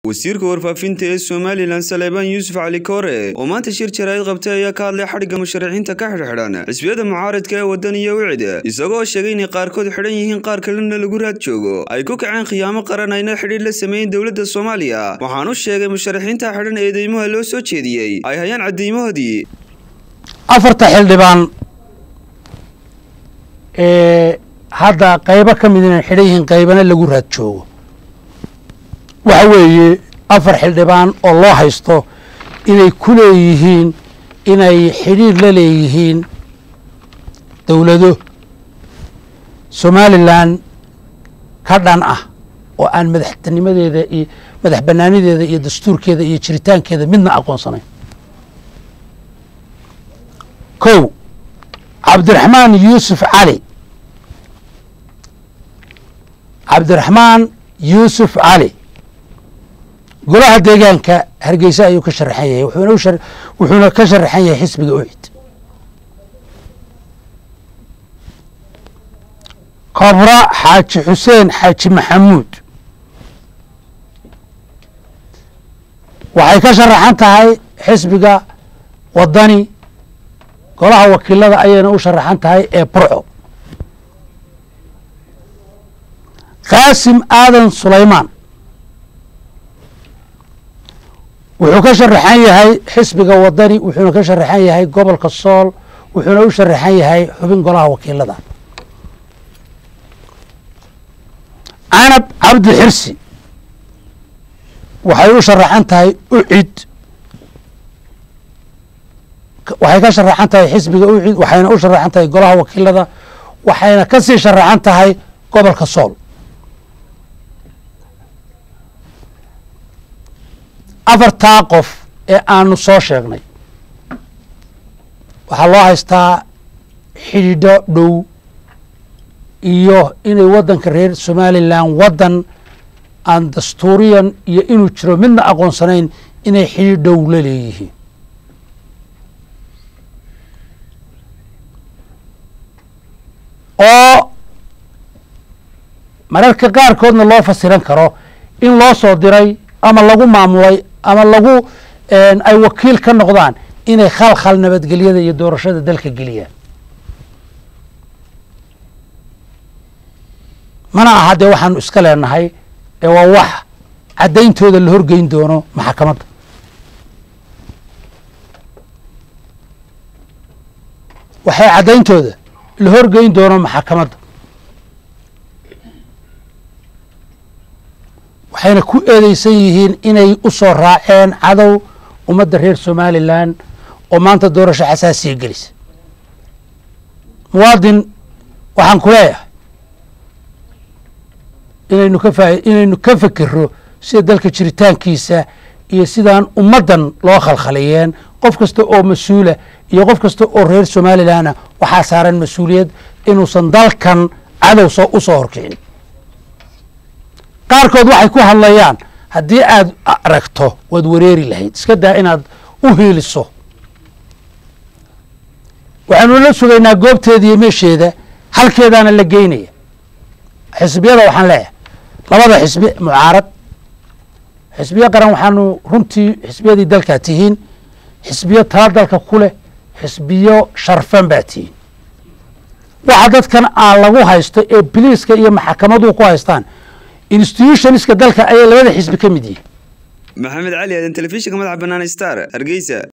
wasiirka warfaafinta ee somalilan saleebaan yuusuf cali koore oo maanta shir jaraa'id qabtay ayaa ka hadlay xadhigga musharaxiinta ka xidhxidhan xisbiyada mucaaradka ee waddan iyo wicd isagoo sheegay inay qaarkood xidhan yihiin qaar kalena lagu raad joogo ay ku kaceen khiyaamo qaran ayna xidhiir la sameeyeen dowladda soomaaliya waxaanu sheegay musharaxiinta xidhan ee deymaha loo soo jeediyey ay hayaan cadeymahoodii afarta xildhibaan ee hadda qaybo ka mid inay xidhan yihiin qaybana lagu raad joogo waxa weeye afar xildhibaan oo loo haysto inay ku leeyihiin inay xidhiir la leeyihiin dowlado somalilan ka dhan ah oo aan madaxtinimadeeda iyo madax banaanideeda iyo dastuurkeeda iyo jiritaankeeda midna aqoonsanayn kow cabdiraxmaan yuusuf cali cabdiraxmaan yuusuf cali golaha deegaanka hargeysa ayuu ka sharaxan yahay wuxuuna wuxuuna ka sharaxan yahay xisbiga ucid kobra xaaji xuseen xaaji maxamuud waxay ka sharaxan tahay xisbiga wadani golaha wakiilada ayayna u sharaxan tahay ee burco qaasim aadan sulaymaan wuxuu ka sharaxan yahay xisbiga wadani wuxuuna ka sharaxan yahay gobolka sool wuxuuna u sharaxan yahay xubin golaha wakiilada canab cabdi xirsi waxay u sharaxan tahay ucid waxay ka sharaxan tahay xisbiga ucid waxayna u sharaxan tahay golaha wakiilada waxayna ka sii sharaxan tahay gobolka sool afartaa qof ee aanu soo sheegnay waxaa loo haystaa xidhiidho dhow iyo inay waddanka reer somalilan waddan aan dastuuriyan iyo inuu jiro midna aqoonsanayn inay xidhiidh dhow la leeyihiin oo mararka qaarkoodna loo fasiran karo in loo soo diray ama lagu maamulay ama lagu ay wakiil ka noqdaan inay khalkhal nabadgelyada iyo doorashada dalka geliyaan mana aha dee waxaanu iska leenahay ee waa wax caddayntooda la horgeyn doono maxakamadda waxay caddayntooda la horgeyn doono maxakamadda waxayna ku eedeysan yihiin inay u soo raaceen cadow ummadda reer somalilan oo maanta doorasho xasaasiya gelisa muwaadin waxaan ku leeyahay inaynu ka faa inaynu ka fekero sida dalka jiritaankiisa iyo sidaan ummaddan loo khalkhaliyeen qof kasta oo mas-uula iyo qof kasta oo reer somalilanna waxaa saaran mas-uuliyad inuusan dalkan cadow soo u soo horkicin qaarkood waxay ku hadlayaan haddii aad aragto waad wareeri lahayd iska daa inaad u hiiliso waxaanu la sugaynaa goobteeda iyo meesheeda halkeedaana la geynaya xisbiyada waxaan leeyahay labada xisbi mucaarad xisbiyo qaran waxaanu runtii xisbiyadii dalkaa tihiin xisbiyo tala dalka ku leh xisbiyo sharfan baa tihiin waxa dadkan aan lagu haysto ee biliiska iyo maxakamadu ku haystaan institutionska dalka ayay labada xisbi ka mid yihiin maxamed cali aadan telefishinka madaxa bannaan star hargeysa